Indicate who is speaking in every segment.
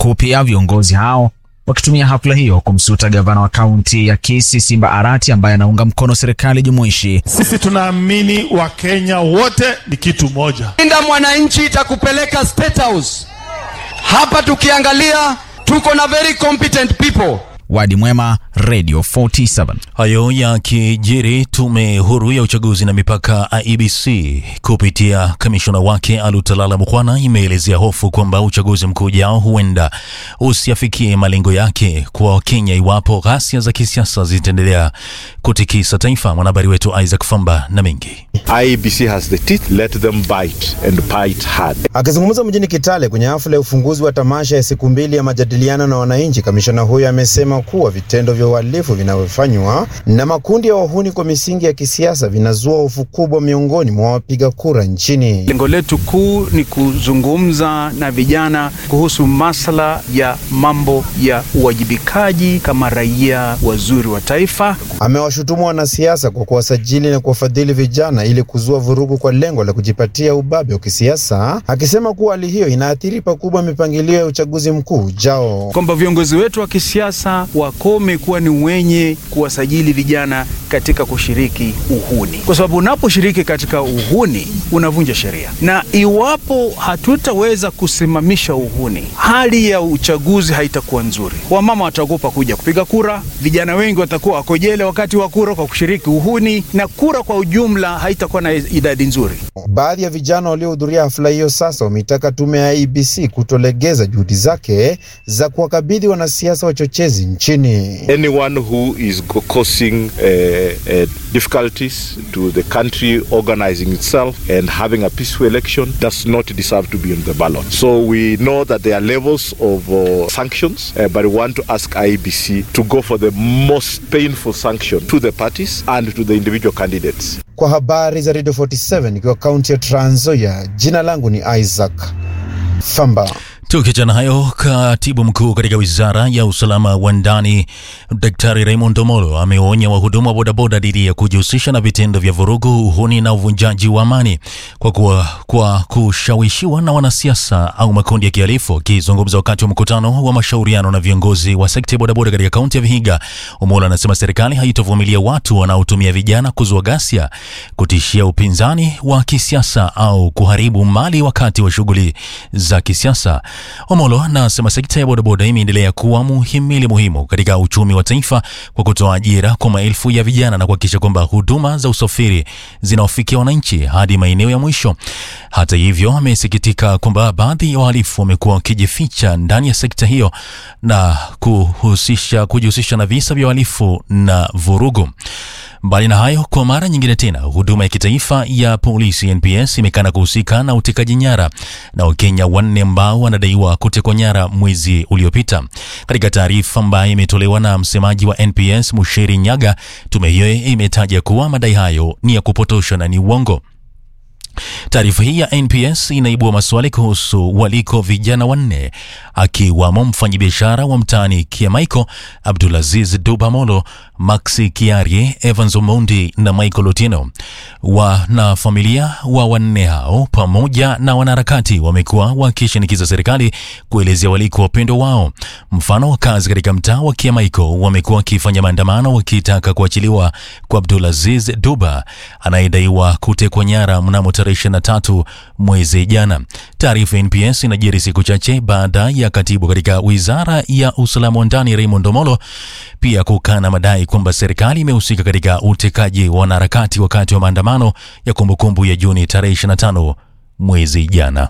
Speaker 1: huku pia viongozi hao wakitumia hafla hiyo kumsuta gavana wa kaunti ya Kisii Simba Arati ambaye anaunga mkono serikali jumuishi.
Speaker 2: Sisi tunaamini Wakenya wote ni kitu moja.
Speaker 3: Linda mwananchi itakupeleka State House. Hapa tukiangalia tuko na very competent people.
Speaker 1: Wadi Mwema, Radio 47.
Speaker 4: Hayo yakijiri, tume huru ya uchaguzi na mipaka IEBC kupitia kamishona wake Alutalala Mukwana imeelezea hofu kwamba uchaguzi mkuu ujao huenda usiafikie malengo yake kwa Wakenya iwapo ghasia za kisiasa zitaendelea kutikisa taifa. Mwanahabari wetu Isaac Famba na mengi
Speaker 5: IEBC has the teeth, let them bite and bite hard.
Speaker 6: Akizungumza mjini Kitale kwenye hafla ya ufunguzi wa tamasha ya siku mbili ya majadiliano na wananchi, kamishona huyo amesema kuwa vitendo vya uhalifu vinavyofanywa na makundi ya wahuni kwa misingi ya kisiasa vinazua hofu kubwa miongoni mwa wapiga kura nchini.
Speaker 7: Lengo letu kuu ni kuzungumza na vijana kuhusu masuala ya mambo ya uwajibikaji kama raia wazuri wa taifa.
Speaker 6: Amewashutumu wanasiasa kwa kuwasajili na kuwafadhili vijana ili kuzua vurugu kwa lengo la kujipatia ubabe wa kisiasa, akisema kuwa hali hiyo inaathiri pakubwa mipangilio ya uchaguzi mkuu ujao.
Speaker 7: Kwamba viongozi wetu wa kisiasa wakome kuwa ni wenye kuwasajili vijana katika kushiriki uhuni, kwa sababu unaposhiriki katika uhuni unavunja sheria, na iwapo hatutaweza kusimamisha uhuni, hali ya uchaguzi haitakuwa nzuri. Wamama wataogopa kuja kupiga kura, vijana wengi watakuwa wako jela wakati wa kura kwa kushiriki uhuni, na kura kwa ujumla haitakuwa na idadi nzuri.
Speaker 6: Baadhi ya vijana waliohudhuria hafla hiyo sasa wameitaka tume ya IEBC kutolegeza juhudi zake za kuwakabidhi wanasiasa wachochezi nchini.
Speaker 5: Anyone who is causing uh, uh, difficulties to the country organizing itself and having a peaceful election does not deserve to be on the ballot. So we know that there are levels of uh, sanctions, uh, but we want to ask IEBC to go for the most painful sanction to the parties and to the individual candidates.
Speaker 6: Kwa habari za Radio 47 ikiwa kaunti ya Trans Nzoia, jina langu ni Isaac Famba.
Speaker 4: Tukiachana hayo, katibu mkuu katika wizara ya usalama wa ndani Daktari Raymond Omolo ameonya wahudumu wa bodaboda dhidi ya kujihusisha na vitendo vya vurugu, uhuni na uvunjaji wa amani kwa, kuwa, kwa kushawishiwa na wanasiasa au makundi ya kihalifu. Akizungumza wakati wa mkutano wa mashauriano na viongozi wa sekta ya bodaboda katika kaunti ya Vihiga, Omolo anasema serikali haitovumilia watu wanaotumia vijana kuzua ghasia, kutishia upinzani wa kisiasa au kuharibu mali wakati wa shughuli za kisiasa. Omolo anasema sekta ya bodaboda imeendelea kuwa muhimili muhimu katika uchumi wa taifa kwa kutoa ajira kwa maelfu ya vijana na kuhakikisha kwamba huduma za usafiri zinawafikia wananchi hadi maeneo ya mwisho. Hata hivyo, amesikitika kwamba baadhi ya wahalifu wamekuwa wakijificha ndani ya sekta hiyo na kuhusisha kujihusisha na visa vya uhalifu na vurugu. Mbali na hayo, kwa mara nyingine tena, huduma ya kitaifa ya polisi NPS imekana kuhusika na utekaji nyara na Wakenya wanne ambao wanadaiwa kutekwa nyara mwezi uliopita. Katika taarifa ambayo imetolewa na msemaji wa NPS Mushiri Nyaga, tume hiyo imetaja kuwa madai hayo ni ya kupotosha na ni uongo. Taarifa hii ya NPS inaibua maswali kuhusu waliko vijana wanne akiwamo mfanyabiashara wa mtaani Kiamaiko Abdulaziz Dubamolo, Maxi Kiarie, Evans Omondi na Michael Otieno. Wanafamilia wa wanne hao pamoja na wanaharakati wamekuwa wakishinikiza serikali kuelezea waliko wapendo wao. Mfano, wakazi katika mtaa wa Kiamaiko wamekuwa wakifanya maandamano wakitaka kuachiliwa kwa Abdulaziz Duba anayedaiwa kutekwa nyara mnamo tarehe 23 mwezi jana. Taarifa ya NPS inajiri siku chache baada ya katibu katika wizara ya usalama wa ndani Raymond Omolo pia kukana madai kwamba serikali imehusika katika utekaji wa wanaharakati wakati wa maandamano ya kumbukumbu ya Juni tarehe 25 mwezi jana.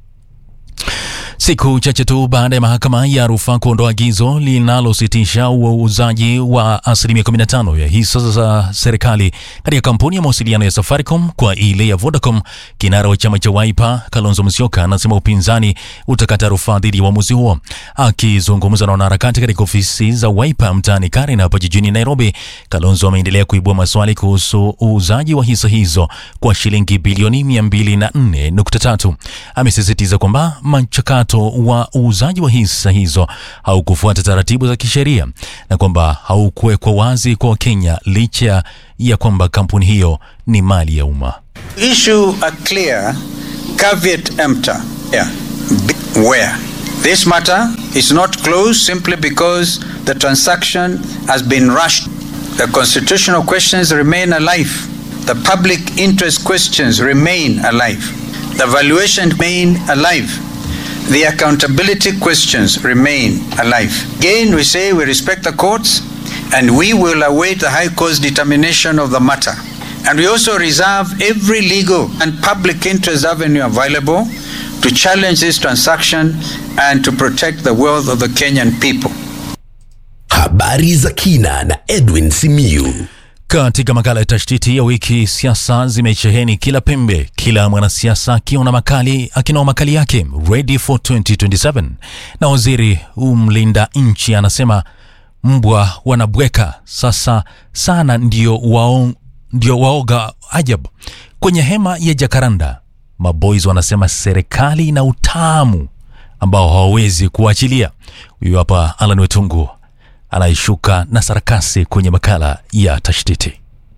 Speaker 4: Siku chache tu baada ya mahakama ya rufaa kuondoa agizo linalositisha uuzaji wa asilimia 15 ya hisa za serikali katika kampuni ya mawasiliano ya Safaricom kwa ile ya Vodacom, kinara wa chama cha Wiper Kalonzo Musyoka anasema upinzani utakata rufaa dhidi ya uamuzi huo. Akizungumza na wanaharakati katika ofisi za Wiper mtaani Karen hapa jijini Nairobi, Kalonzo ameendelea kuibua maswali kuhusu uuzaji wa hisa hizo kwa shilingi bilioni 204.3. Amesisitiza kwamba mchakato wa uuzaji wa hisa hizo haukufuata taratibu za kisheria na kwamba haukuwekwa wazi kwa Wakenya licha ya kwamba kampuni hiyo ni mali ya umma.
Speaker 8: Issue a clear caveat emptor yeah. where This matter is not closed simply because the transaction has been rushed. The constitutional questions remain alive. The public interest questions remain alive. The valuation remain alive. The accountability questions remain alive. Again, we say we respect the courts and we will await the High Court's determination of the matter. And we also reserve every legal and public interest avenue available to challenge this transaction and to protect the wealth of the Kenyan people.
Speaker 9: Habari za kina na Edwin Simiyu.
Speaker 4: Katika makala ya tashtiti ya wiki, siasa zimesheheni kila pembe, kila mwanasiasa akiwa na makali akinoa makali yake ready for 2027 na waziri umlinda nchi anasema mbwa wanabweka sasa sana, ndio, wao, ndio waoga ajabu. Kwenye hema ya Jakaranda, maboys wanasema serikali ina utamu ambao hawawezi kuachilia. Huyu hapa Alan Wetungu anaishuka na sarakasi kwenye makala ya tashtiti.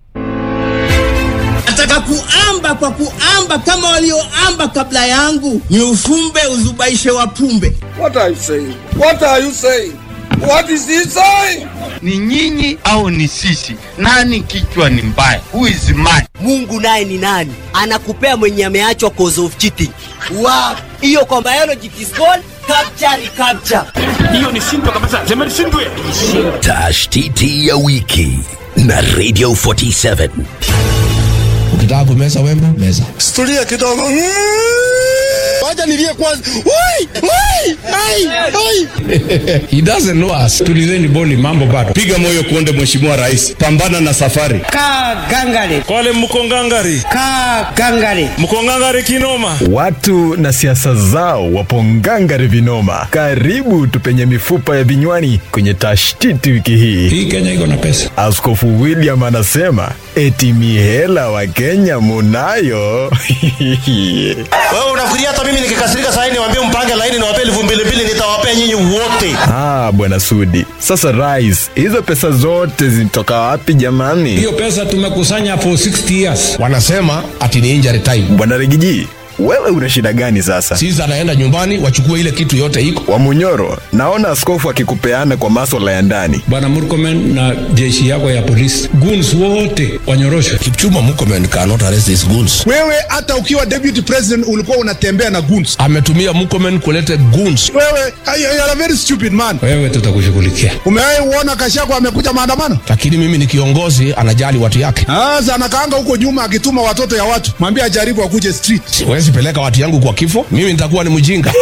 Speaker 10: Nataka kuamba kwa kuamba kama walioamba kabla yangu, ni ufumbe uzubaishe wapumbe.
Speaker 11: What are you saying? What are you saying? What is he saying?
Speaker 12: Ni nyinyi au ni sisi? Nani kichwa ni mbaya? Who is mad?
Speaker 13: Mungu naye ni nani? Anakupea mwenye ameachwa cause of cheating. Wow. Hiyo kwa biology it is called capture recapture.
Speaker 12: Hiyo ni shindwa kabisa. Sema ni shindwe.
Speaker 9: Tashtiti ya wiki na Radio 47.
Speaker 14: Ukitaka kumeza wembe, meza.
Speaker 11: Stulia kidogo. Wacha nilie kwanza. Wai! Wai! Ai! Ai!
Speaker 14: He doesn't know us. Tulizeni boli mambo bado.
Speaker 2: Piga moyo kuonde mheshimiwa rais. Pambana na safari.
Speaker 13: Ka gangare.
Speaker 2: Kwale mko ngangari.
Speaker 13: Ka gangare.
Speaker 2: Mko ngangari kinoma.
Speaker 15: Watu na siasa zao wapo ngangari vinoma. Karibu tupenye mifupa ya vinywani kwenye tashtiti wiki hii.
Speaker 14: Hii Kenya iko na pesa.
Speaker 15: Askofu William anasema eti mihela wa Kenya munayo.
Speaker 16: Wewe unafikiria hata mimi nikikasirika saa hii niwaambie mpange laini niwape elfu mbili mbili nitawapea nyinyi wote.
Speaker 15: Ah, bwana Sudi. Sasa rais, hizo pesa zote zinatoka wapi jamani?
Speaker 14: Hiyo pesa tumekusanya for 60 years. Wanasema ati ni injury time.
Speaker 15: Bwana Rigiji, wewe una shida gani sasa?
Speaker 14: Sisi anaenda nyumbani wachukue ile kitu yote iko.
Speaker 15: Wa Munyoro, naona askofu akikupeana kwa maswala ya ndani.
Speaker 14: Bwana Murkomen na jeshi yako ya polisi. Goons wote wanyoroshwe. Kipchuma Murkomen cannot arrest these goons.
Speaker 2: Wewe hata ukiwa deputy president ulikuwa unatembea na goons.
Speaker 14: Ametumia Murkomen kuleta goons.
Speaker 2: Wewe you are a very stupid man.
Speaker 14: Wewe tutakushughulikia.
Speaker 2: Umewahi uona Kashako amekuja maandamano?
Speaker 14: Lakini mimi ni kiongozi anajali watu yake.
Speaker 2: Sasa anakaanga huko nyuma akituma watoto ya watu. Mwambie ajaribu akuje street.
Speaker 14: Siwezi peleka watu yangu kwa kifo. Mimi nitakuwa ni mjinga.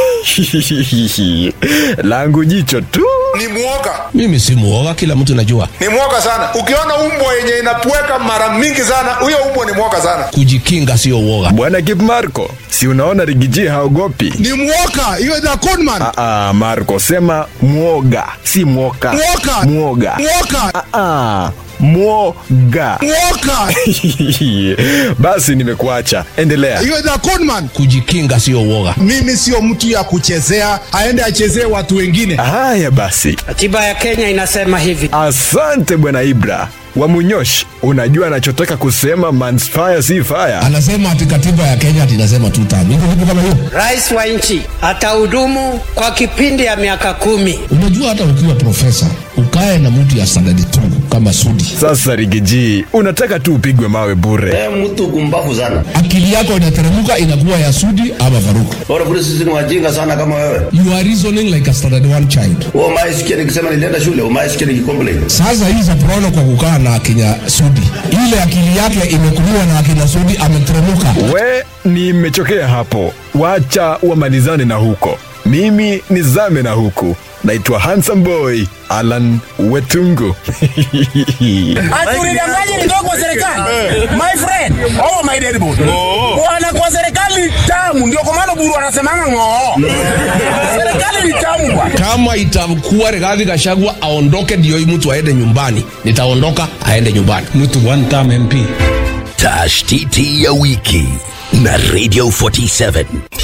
Speaker 15: Langu jicho tu.
Speaker 2: Ni muoga.
Speaker 14: Mimi si muoga, kila mtu najua.
Speaker 2: Ni muoga sana. Ukiona umbwa yenye inapweka mara mingi sana, huyo umbwa ni muoga sana.
Speaker 14: Kujikinga sio uoga.
Speaker 15: Bwana Kip Marco, si unaona Rigiji haogopi?
Speaker 2: Ni muoga. Hiyo ni conman.
Speaker 15: Ah, ah, Marco sema muoga, si mwoka.
Speaker 2: Muoga.
Speaker 15: Muoga.
Speaker 2: Muoga.
Speaker 15: Ah, ah. Mwoga.
Speaker 2: Muoga.
Speaker 15: Basi nimekuacha. Endelea.
Speaker 2: Hiyo ni conman.
Speaker 14: Kujikinga sio uoga.
Speaker 2: Mimi sio mtu ya kuchezea, aende achezee watu wengine.
Speaker 15: Haya basi.
Speaker 13: Katiba ya Kenya inasema hivi.
Speaker 15: Asante bwana Ibra. Wamunyosh, unajua anachotaka kusema mansfire si fire.
Speaker 14: Anasema ati katiba ya Kenya ati inasema two term. Iko vipi kama hiyo?
Speaker 13: Rais wa nchi atahudumu kwa kipindi ya miaka kumi.
Speaker 14: Unajua hata ukiwa profesa ukae na mtu ya standard 2 kama Sudi.
Speaker 15: Sasa Rigiji, unataka tu upigwe mawe bure.
Speaker 16: Eh, mtu kumbavu sana.
Speaker 14: Akili yako inateremka inakuwa ya Sudi ama Faruku.
Speaker 16: Bora kule sisi ni wajinga sana kama wewe.
Speaker 14: You are reasoning like a standard 1 child.
Speaker 16: Wewe umaisikia nikisema nilienda shule, umaisikia nikicomplain.
Speaker 14: Sasa hii Zaprono kwa kukaa na akina Sudi, ile akili yake imekuliwa na akina Sudi, ameteremuka.
Speaker 15: We, nimechokea hapo, wacha wamalizane na huko, mimi nizame na huku. Naitwa Handsome Boy Alan Wetungu.
Speaker 10: Atulidanganye nitoka kwa serikali. My friend, oh my dead body. Bwana kwa serikali ni tamu, ndio kwa maana buru anasemanga ng'oo. Serikali ni tamu bwana.
Speaker 14: Kama itakuwa Rigathi Gachagua aondoke ndio hii mtu aende nyumbani, nitaondoka aende nyumbani. Mtu one term MP.
Speaker 9: Tashtiti ya wiki na Radio 47.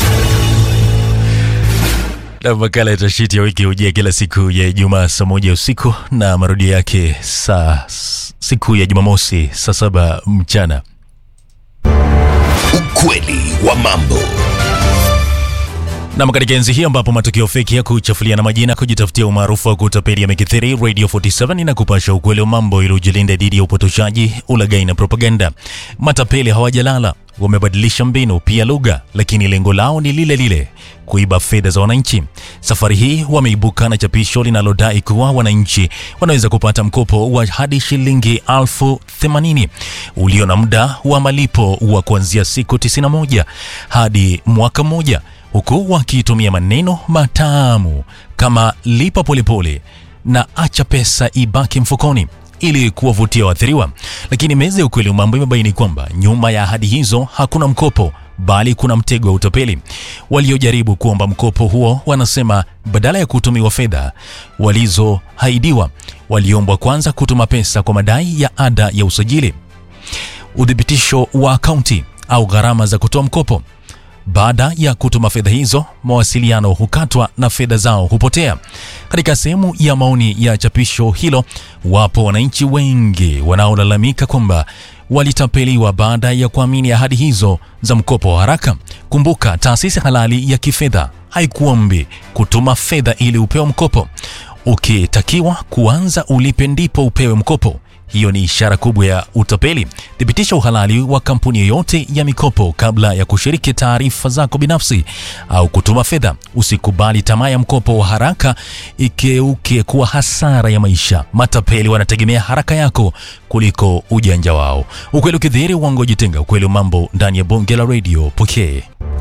Speaker 4: Na makala ya tashiti ya wiki hujia kila siku ya Ijumaa saa moja usiku na marudio yake saa siku ya Jumamosi saa saba mchana.
Speaker 9: Ukweli wa mambo.
Speaker 4: Nam, katika enzi hii ambapo matukio feki ya kuchafulia na majina kujitafutia umaarufu wa kutapeli yamekithiri, Radio 47 inakupasha ukweli wa mambo ili ujilinde dhidi ya upotoshaji, ulaghai na propaganda. Matapeli hawajalala, wamebadilisha mbinu pia lugha, lakini lengo lao ni lile lile, kuiba fedha za wananchi. Safari hii wameibuka na chapisho linalodai kuwa wananchi wanaweza kupata mkopo wa hadi shilingi elfu themanini ulio na muda wa malipo wa kuanzia siku 91 hadi mwaka mmoja huku wakitumia maneno matamu kama lipa polepole na acha pesa ibaki mfukoni ili kuwavutia waathiriwa. Lakini meza ya ukweli wa mambo imebaini kwamba nyuma ya ahadi hizo hakuna mkopo bali kuna mtego wa utapeli. Waliojaribu kuomba mkopo huo wanasema badala ya kutumiwa fedha walizoahidiwa, waliombwa kwanza kutuma pesa kwa madai ya ada ya usajili, uthibitisho wa akaunti au gharama za kutoa mkopo. Baada ya kutuma fedha hizo, mawasiliano hukatwa na fedha zao hupotea. Katika sehemu ya maoni ya chapisho hilo, wapo wananchi wengi wanaolalamika kwamba walitapeliwa baada ya kuamini ahadi hizo za mkopo wa haraka. Kumbuka, taasisi halali ya kifedha haikuombi kutuma fedha ili upewe mkopo. Ukitakiwa kuanza ulipe ndipo upewe mkopo. Hiyo ni ishara kubwa ya utapeli. Thibitisha uhalali wa kampuni yoyote ya mikopo kabla ya kushiriki taarifa zako binafsi au kutuma fedha. Usikubali tamaa ya mkopo wa haraka ikeuke kuwa hasara ya maisha. Matapeli wanategemea haraka yako kuliko ujanja wao. Ukweli ukidhihiri, uongo jitenga. Ukweli wa mambo ndani ya bonge la radio pokee.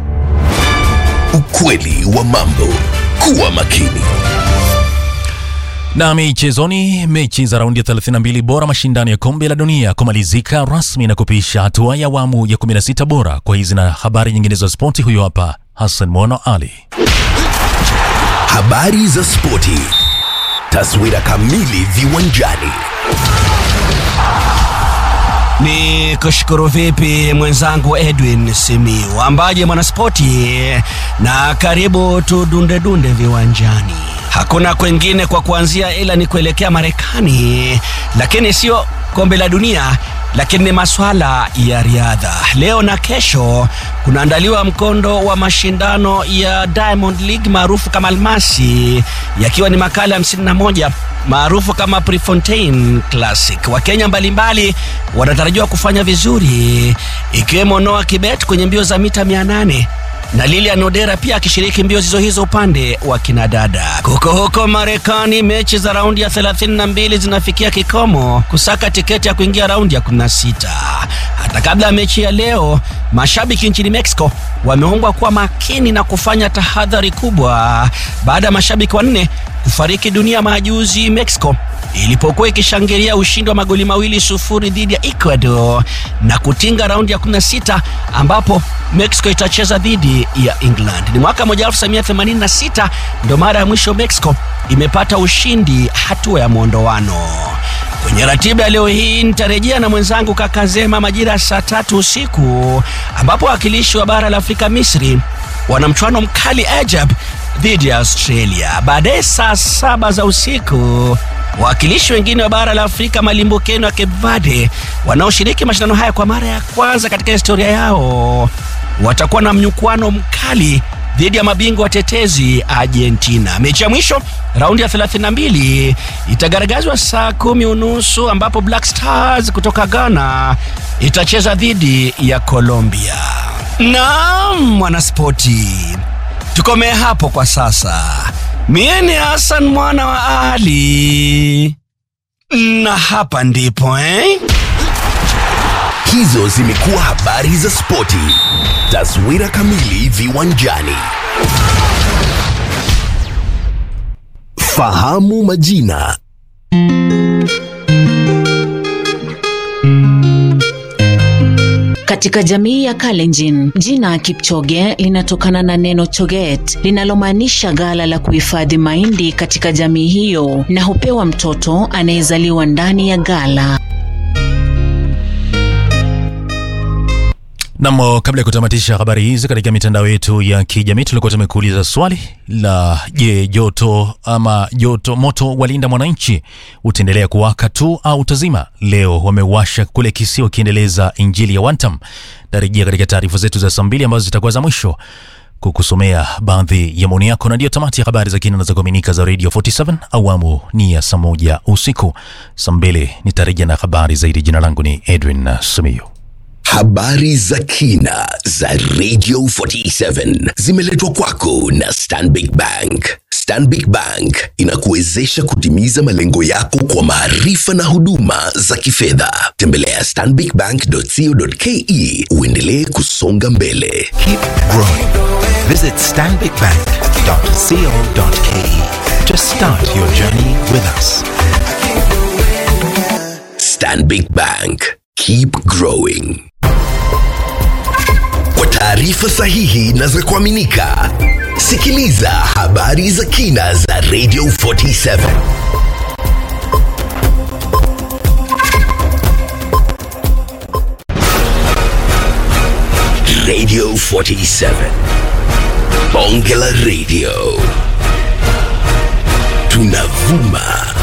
Speaker 9: Ukweli wa mambo. Kuwa makini.
Speaker 4: Na michezoni, mechi za raundi ya 32 bora mashindano ya kombe la dunia kumalizika rasmi na kupisha hatua ya awamu ya 16 bora. Kwa hizi na habari nyingine za spoti, huyo hapa Hassan Mono Ali.
Speaker 9: Habari za spoti. Taswira kamili viwanjani.
Speaker 17: Ni kushukuru vipi mwenzangu Edwin Simiu, ambaye mwanaspoti, na karibu tudundedunde viwanjani. Hakuna kwengine kwa kuanzia ila ni kuelekea Marekani, lakini sio kombe la dunia, lakini ni maswala ya riadha. Leo na kesho kunaandaliwa mkondo wa mashindano ya Diamond League maarufu kama Almasi, yakiwa ni makala 51 maarufu kama Prefontaine Classic. Wakenya mbalimbali wanatarajiwa kufanya vizuri, ikiwemo Noah Kibet kwenye mbio za mita 800 na Lilian Odera pia akishiriki mbio zizo hizo upande wa kinadada. Huko huko Marekani, mechi za raundi ya 32 zinafikia kikomo kusaka tiketi ya kuingia raundi ya 16. Hata kabla ya mechi ya leo, mashabiki nchini Mexico wameombwa kuwa makini na kufanya tahadhari kubwa baada ya mashabiki wanne kufariki dunia majuzi Mexico ilipokuwa ikishangilia ushindi wa magoli mawili sufuri dhidi ya Ecuador na kutinga raundi ya 16 ambapo Mexico itacheza dhidi ya England. Ni mwaka 1986 ndo mara ya mwisho Mexico imepata ushindi hatua ya mwondoano. Kwenye ratiba ya leo hii nitarejea na mwenzangu Kakazema majira ya saa tatu usiku ambapo wakilishi wa bara la Afrika Misri wana mchuano mkali Ajab dhidi ya Australia. Baadaye saa saba za usiku wawakilishi wengine wa bara la Afrika malimbukeni wa Cape Verde wanaoshiriki mashindano haya kwa mara ya kwanza katika historia yao watakuwa na mnyukwano mkali dhidi ya mabingwa watetezi Argentina. Mechi ya mwisho raundi ya 32 itagaragazwa saa kumi unusu ambapo Black Stars kutoka Ghana itacheza dhidi ya Colombia. Naam, mwanaspoti, tukomee hapo kwa sasa. Mie ni Hassan mwana wa Ali, na hapa ndipo eh?
Speaker 9: Hizo zimekuwa habari za spoti. Taswira kamili viwanjani. Fahamu majina.
Speaker 18: Katika jamii ya Kalenjin, jina Kipchoge linatokana na neno choget linalomaanisha ghala la kuhifadhi mahindi katika jamii hiyo, na hupewa mtoto anayezaliwa ndani ya ghala.
Speaker 4: Nam, kabla ya kutamatisha habari hizi katika mitandao yetu ya kijamii, tulikuwa tumekuuliza swali la je, joto ama joto moto walinda mwananchi utaendelea kuwaka tu au utazima? Leo wamewasha kule Kisii wakiendeleza injili ya Wantam. Tarejea katika taarifa zetu za saa mbili ambazo zitakuwa za mwisho kukusomea baadhi ya maoni yako, na ndiyo tamati ya habari za kina na za kuaminika za Radio 47 awamu ni ya saa moja usiku. Saa mbili nitarejea na habari zaidi. Jina langu ni Edwin Simiyu.
Speaker 9: Habari za kina za Radio 47 zimeletwa kwako na Stanbic Bank. Stanbic Bank inakuwezesha kutimiza malengo yako kwa maarifa na huduma za kifedha. Tembelea stanbicbank.co.ke uendelee kusonga mbele.
Speaker 19: Keep growing. Visit stanbicbank.co.ke to start your journey with us.
Speaker 9: Stanbic Bank. Keep growing. Kwa taarifa sahihi na za kuaminika, sikiliza habari za kina za Radio 47. Radio 47. Bonge la Radio. Tunavuma